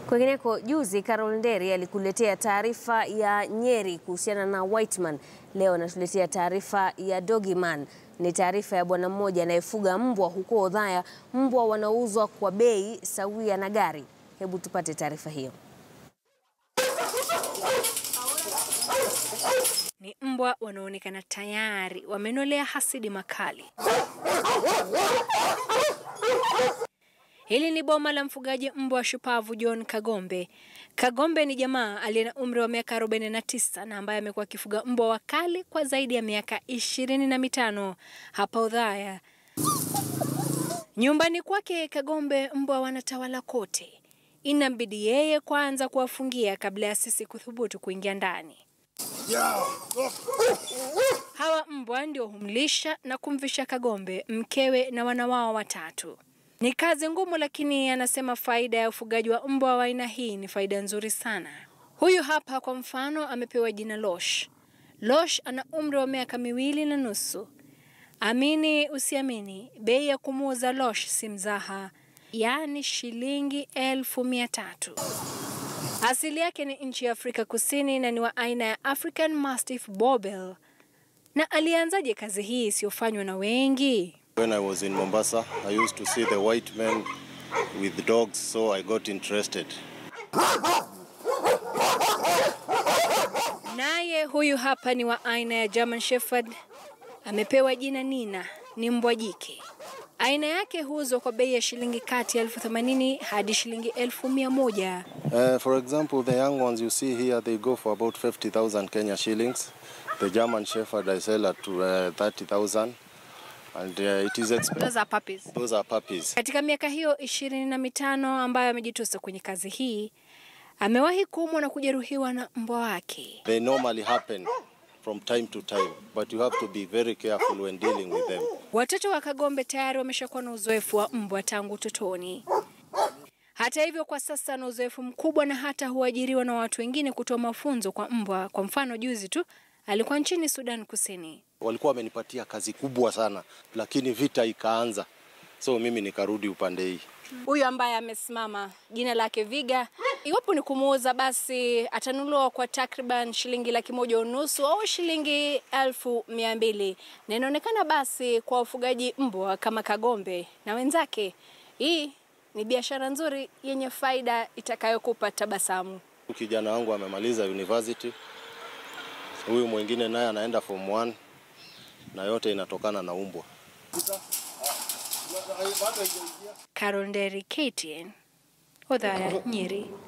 Kwingineko, juzi Carol Nderi alikuletea taarifa ya Nyeri kuhusiana na Whiteman. Leo anatuletea taarifa ya Dogiman. Ni taarifa ya bwana mmoja anayefuga mbwa huko Othaya. Mbwa wanauzwa kwa bei sawia na gari. Hebu tupate taarifa hiyo. Ni mbwa wanaonekana tayari wamenolea hasidi makali. Hili ni boma la mfugaji mbwa shupavu John Kagombe. Kagombe ni jamaa aliye na umri wa miaka 49 na ambaye amekuwa akifuga mbwa wakali kwa zaidi ya miaka ishirini na mitano hapa Othaya. Nyumbani kwake Kagombe mbwa wanatawala kote. Inambidi yeye kwanza kuwafungia kabla ya sisi kuthubutu kuingia ndani. Hawa mbwa ndio humlisha na kumvisha Kagombe, mkewe na wana wao watatu. Ni kazi ngumu, lakini anasema faida ya ufugaji wa mbwa wa aina hii ni faida nzuri sana. Huyu hapa kwa mfano amepewa jina Losh. Losh ana umri wa miaka miwili na nusu. Amini usiamini, bei ya kumuuza Losh si mzaha, yaani shilingi elfu mia tatu. Asili yake ni nchi ya Afrika Kusini na ni wa aina ya African Mastiff Bobel. Na alianzaje kazi hii isiyofanywa na wengi? When I was in Mombasa, I used to see the white men with dogs, so I got interested. Naye huyu hapa ni wa aina ya German Shepherd, amepewa jina Nina, ni mbwa jike. Aina yake huuzwa kwa bei ya shilingi kati ya elfu themanini hadi shilingi elfu mia moja. Uh, for example, the young ones you see here, they go for about 50,000 Kenya shillings. The German Shepherd I sell at uh, 30,000 and uh, it is expensive. Those are puppies. Those are puppies. Katika miaka hiyo ishirini na mitano ambayo amejitosa kwenye kazi hii, amewahi kuumwa na kujeruhiwa na mbwa wake. They normally happen from time to time, but you have to be very careful when dealing with them. Watoto wa Kagombe tayari wameshakuwa na uzoefu wa mbwa tangu utotoni. Hata hivyo, kwa sasa ana uzoefu mkubwa na hata huajiriwa na watu wengine kutoa mafunzo kwa mbwa. Kwa mfano, juzi tu alikuwa nchini Sudan Kusini. Walikuwa wamenipatia kazi kubwa sana, lakini vita ikaanza, so mimi nikarudi upande hii. Huyu ambaye amesimama jina lake Viga, iwapo ni kumuuza, basi atanunuliwa kwa takriban shilingi laki moja unusu au shilingi elfu mia mbili na inaonekana basi kwa wafugaji mbwa kama Kagombe na wenzake, hii ni biashara nzuri yenye faida itakayokupa tabasamu. Kijana wangu amemaliza university, huyu mwingine naye anaenda form 1 na yote inatokana na umbwa. Carol Nderi, KTN, Othaya, Nyeri.